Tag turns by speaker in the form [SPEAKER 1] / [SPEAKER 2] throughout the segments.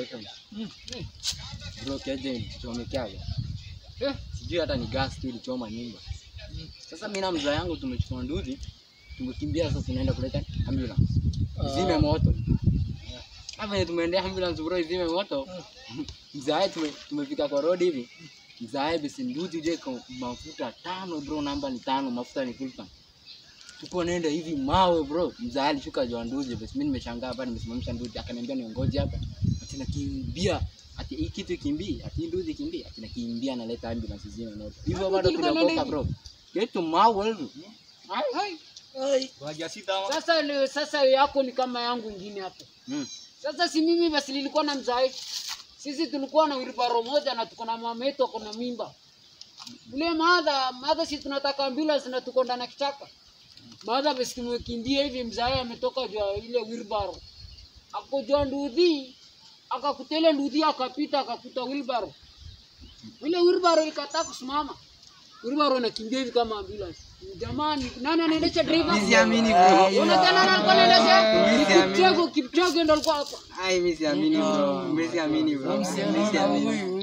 [SPEAKER 1] Brighton. Bro keje ilichomekeaga.
[SPEAKER 2] Eh.
[SPEAKER 1] Sijui hata ni gas tu ilichoma nyumba. Sasa mimi na mzaa yangu tumechukua nduzi, tumekimbia sasa tunaenda kuleta ambulance. Izime moto. Hapa venye tumeendea ambulance bro izime moto. Mzae tume, tumefika kwa road hivi. Mzae basi nduzi je kwa mafuta tano bro, namba ni tano, mafuta ni full tank. Tuko naenda hivi mawe bro. Mzae alishuka juu ya nduzi basi mimi nimeshangaa hapa nimesimamisha nduzi akaniambia niongoje hapa. Ati nakimbia. Ati hii kitu ikimbii, ati hii nduzi ikimbii, ati nakimbia naleta ambulance zime moto. Hivyo bado
[SPEAKER 2] Ilikuwa nani
[SPEAKER 1] tunakoka
[SPEAKER 2] hivi?
[SPEAKER 1] bro. Kitu mawe hivi. Ai.
[SPEAKER 2] Sasa ni- sasa yako ni kama yangu ingine hapo.
[SPEAKER 1] Mm.
[SPEAKER 2] Sasa si mimi basi nilikuwa na mzai. Sisi tulikuwa na wilbaro moja na tuko na mama yetu ako na mimba. Ule madha, madha si tunataka ambulance na tuko ndani ya kichaka. Madha basi tumekimbia hivi mzai ametoka juu ya ile wilbaro. Akojua ndudhi, akakutele ndudhi akapita akakuta wilbaro. Ile wilbaro ilikataa kusimama. Wilbaro inakimbia hivi kama ambulance. Jamani, nani anaendesha driver?
[SPEAKER 3] Siamini bro.
[SPEAKER 2] Una tena nani alikuwa anaendesha?
[SPEAKER 3] Mimi
[SPEAKER 2] Ni
[SPEAKER 3] siamini.
[SPEAKER 2] Kipchoge, Kipchoge ndo alikuwa hapa.
[SPEAKER 3] Ai, mimi siamini bro. Mimi siamini bro. Mimi siamini.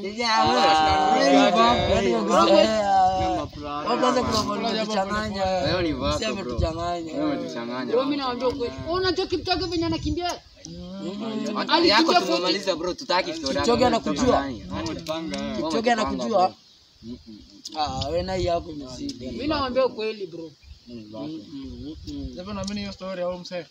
[SPEAKER 3] Leo ni vako bro. Leo umetuchanganya.
[SPEAKER 2] Ndio mimi nawaambia ukweli. Wewe Unajua Kipchoge venye anakimbia?
[SPEAKER 3] Hata
[SPEAKER 2] Alikimbia
[SPEAKER 3] yako
[SPEAKER 2] fupi.
[SPEAKER 3] tumemaliza bro, tutaki story yako.
[SPEAKER 4] Kipchoge anakujua?
[SPEAKER 3] Wewe
[SPEAKER 4] Kipchoge anakujua?
[SPEAKER 3] Mm, mm,
[SPEAKER 4] Ah, wewe na hii yako imezidi.
[SPEAKER 2] Mimi nawaambia ukweli bro.
[SPEAKER 1] Mm, vako.
[SPEAKER 5] Sasa naamini hiyo story au msee.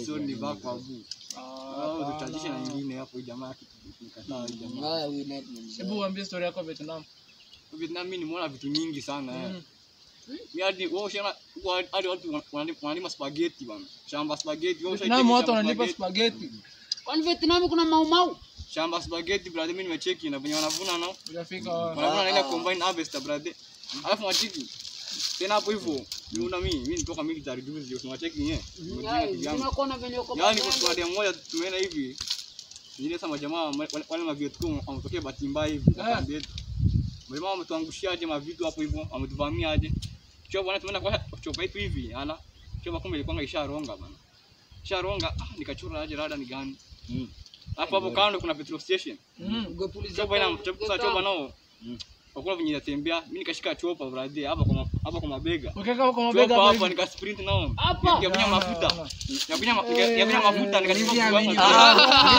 [SPEAKER 4] Haya, huyu net ni mzee.
[SPEAKER 5] Hebu uambie story yako Vietnam.
[SPEAKER 6] Vietnam mimi nimeona vitu mingi sana eh. Mimi hadi wewe ushaona huko hadi watu wana- wanalima spaghetti bana. Shamba spaghetti wewe
[SPEAKER 5] Vietnam
[SPEAKER 6] ushaiki
[SPEAKER 5] watu
[SPEAKER 6] shamba
[SPEAKER 5] wanalipa
[SPEAKER 6] spaghetti.
[SPEAKER 5] spaghetti.
[SPEAKER 2] Kwani Vietnam kuna mau mau?
[SPEAKER 6] Shamba spaghetti brother mimi nimecheki na venye wanavuna nao.
[SPEAKER 5] Hujafika
[SPEAKER 6] Wanavuna na ile combine harvest brother. Alafu wachiki tena hapo hivyo niuna mimi mimi nitoka military juzi unacheki nyewe.
[SPEAKER 2] Tunakuwa na venye uko.
[SPEAKER 6] Yaani kwa squad moja tumeenda hivi. Ile sasa majamaa wale wale ma Vietcong wametokea bahati mbaya hivi kwa
[SPEAKER 5] Eh.
[SPEAKER 6] kambi yetu. Majamaa wametuangushia aje mavitu hapo hivyo, wametuvamia aje. Chopa bwana tumeenda kwa chopa yetu hivi, ana chopa kumbe ilikuwa isharonga bana. Isharonga, ah nikachora aje rada ni gani?
[SPEAKER 1] Mm.
[SPEAKER 6] Hapo hapo kando kuna petrol station.
[SPEAKER 5] Mm.
[SPEAKER 2] Ungepulizia
[SPEAKER 6] Chopa ina
[SPEAKER 2] kwa-
[SPEAKER 6] chopa
[SPEAKER 2] kwa-
[SPEAKER 6] chopa nao.
[SPEAKER 1] Mm.
[SPEAKER 6] Wakula venye inatembea, mimi nikashika chopa brother hapa kwa ma- hapa kwa mabega.
[SPEAKER 5] Ukiweka huko mabega
[SPEAKER 6] Chopa
[SPEAKER 5] hapa
[SPEAKER 6] hapa
[SPEAKER 5] hivi.
[SPEAKER 6] nika sprint nao.
[SPEAKER 2] Hapa.
[SPEAKER 6] Nikakunya mafuta. Nikakunya ma- nikakunya mafuta nikachukua
[SPEAKER 3] Siamini
[SPEAKER 6] kwa
[SPEAKER 3] bro.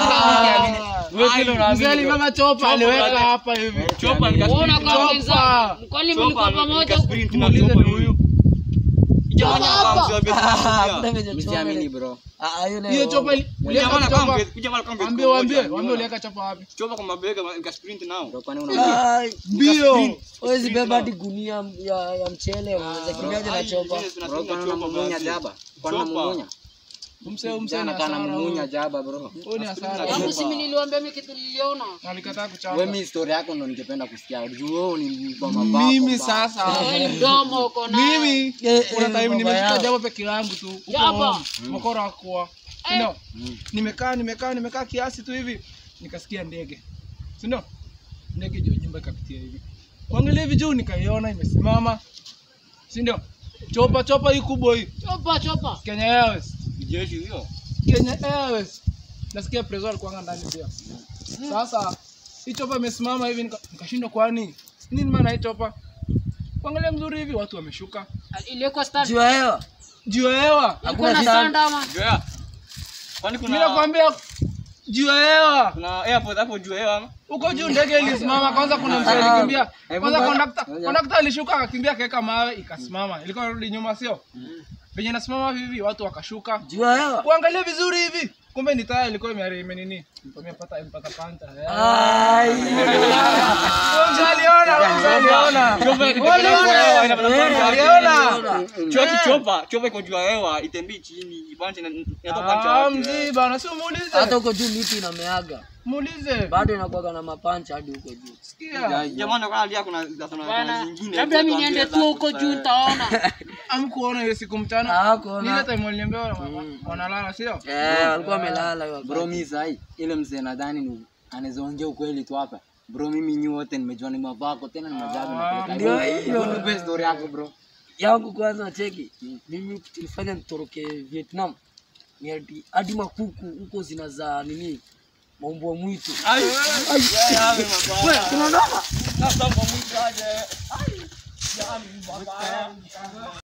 [SPEAKER 6] hapa.
[SPEAKER 3] Wewe kile
[SPEAKER 5] Mzee
[SPEAKER 3] unaamini.
[SPEAKER 5] alibeba chopa aliweka
[SPEAKER 6] brother.
[SPEAKER 5] hapa hivi.
[SPEAKER 6] Chopa nika
[SPEAKER 2] Unaona
[SPEAKER 6] sprint
[SPEAKER 2] kwa
[SPEAKER 6] nao.
[SPEAKER 2] wenzangu. Kwani mlikuwa
[SPEAKER 6] Chopa
[SPEAKER 2] pamoja?
[SPEAKER 6] nika sprint na
[SPEAKER 5] Muulize
[SPEAKER 6] chopa
[SPEAKER 5] ni huyu.
[SPEAKER 2] Chopa hapa.
[SPEAKER 4] Hakuna venye
[SPEAKER 1] Mimi
[SPEAKER 4] choma
[SPEAKER 1] siamini
[SPEAKER 4] ile-
[SPEAKER 1] bro.
[SPEAKER 4] Ah, ah, hiyo nayo-
[SPEAKER 5] Hiyo chopa ili- uliweka chopa. Waambie waambie, waambie uliweka chopa wapi?
[SPEAKER 6] chopa kwa mabega nika sprint nao.
[SPEAKER 1] Bro kwani una
[SPEAKER 4] Ai,
[SPEAKER 5] Mbio.
[SPEAKER 4] huwezi beba hadi gunia ya ya mchele unaweza kimbiaje na chopa?
[SPEAKER 1] bro kwani unamumunya jaba? Kwani
[SPEAKER 6] Chopa.
[SPEAKER 1] unamumunya?
[SPEAKER 5] Umse umse
[SPEAKER 1] Jana
[SPEAKER 5] na
[SPEAKER 1] kana
[SPEAKER 5] sana.
[SPEAKER 1] mumunya
[SPEAKER 5] huyu.
[SPEAKER 1] jaba bro.
[SPEAKER 5] Huyu ni hasara.
[SPEAKER 2] Yangu si mimi niliwaambia mimi kitu niliona.
[SPEAKER 5] Alikataa
[SPEAKER 1] Wewe
[SPEAKER 5] kuchapa.
[SPEAKER 1] mimi story yako ndo ningependa kusikia. Juu wewe ni mtu wa mabako.
[SPEAKER 5] Mimi
[SPEAKER 1] ba.
[SPEAKER 5] sasa.
[SPEAKER 2] Wewe ni mdomo uko naye.
[SPEAKER 5] Mimi
[SPEAKER 4] Eh,
[SPEAKER 5] kuna
[SPEAKER 4] eh,
[SPEAKER 5] time
[SPEAKER 4] baba
[SPEAKER 5] nimeshika
[SPEAKER 4] yao.
[SPEAKER 5] jabo peke yangu tu. Huko
[SPEAKER 2] Jaba.
[SPEAKER 5] home. Mokoro hakuwa.
[SPEAKER 2] Eh.
[SPEAKER 5] Ndio.
[SPEAKER 1] Mm.
[SPEAKER 5] Nimekaa nimekaa nimekaa kiasi tu hivi. Nikasikia ndege. Si ndio? Ndege juu ya nyumba ikapitia hivi. Kuangalia hivi juu nikaiona imesimama. Si ndio? Chopa chopa hii kubwa hii.
[SPEAKER 2] Chopa chopa.
[SPEAKER 5] Kenya Airways.
[SPEAKER 6] Jeshi hiyo.
[SPEAKER 5] Kenya Airways. Nasikia prezo alikuwa ndani pia. Sasa hii chopa imesimama hivi nika- nikashindwa kwani nini maana hii chopa? Kuangalia mzuri hivi watu wameshuka.
[SPEAKER 2] Ilikuwa stand.
[SPEAKER 4] Juu ya hewa.
[SPEAKER 5] Juu ya hewa.
[SPEAKER 2] Ilikuwa na
[SPEAKER 4] stand.
[SPEAKER 2] stand ama.
[SPEAKER 6] Joya. Kwani
[SPEAKER 5] Mimi
[SPEAKER 6] kuna
[SPEAKER 5] nakwambia juu ya hewa.
[SPEAKER 6] kuna airport hapo juu ya ama?
[SPEAKER 5] Huko juu ndege ilisimama kwanza kuna mzee alikimbia. Kwanza kondakta kondakta alishuka akakimbia akaweka mawe ikasimama. Ilikuwa inarudi nyuma sio? Venye nasimama hivi watu wakashuka.
[SPEAKER 4] Juu ya hewa.
[SPEAKER 5] Kuangalia vizuri hivi. Kumbe ni taya ilikuwa imehari imenini. Imepata imepata panta.
[SPEAKER 4] Ai.
[SPEAKER 5] Mzee aliona, mzee aliona. Aliona.
[SPEAKER 6] Choki chopa, chopa iko juu ya hewa, itembii chini, ibanje na inatoka
[SPEAKER 5] Ah,
[SPEAKER 6] pancha.
[SPEAKER 5] mzee bana, si
[SPEAKER 4] Hata
[SPEAKER 5] muulize.
[SPEAKER 4] huko juu miti inameaga.
[SPEAKER 5] Muulize.
[SPEAKER 4] Bado inakuwaga na mapancha hadi huko juu.
[SPEAKER 5] Sikia.
[SPEAKER 6] Jamani kwa hali kuna kuna
[SPEAKER 2] Bwana,
[SPEAKER 6] zingine.
[SPEAKER 2] labda mimi niende tu huko juu nitaona.
[SPEAKER 5] Amkuona hiyo siku mchana.
[SPEAKER 4] Hakuona.
[SPEAKER 5] Ni ile time waliniambia wana- wanalala sio?
[SPEAKER 4] Eh, walikuwa wamelala hiyo
[SPEAKER 1] Bro
[SPEAKER 4] wakati.
[SPEAKER 1] mimi sahi ile mzee nadhani ni anaweza ongea ukweli tu hapa. Bro mimi nyi wote nimejua ni mavako tena ni majabu na
[SPEAKER 4] Ndio hiyo.
[SPEAKER 1] Nipe story yako bro.
[SPEAKER 4] yangu kwanza cheki mimi tulifanya nitoroke Vietnam ni hadi hadi makuku huko zinazaa nini Maumbwa mwitu.
[SPEAKER 5] Ai. Wewe tunaondoka. Sasa kwa mwitu aje. Ai. Jamani baba.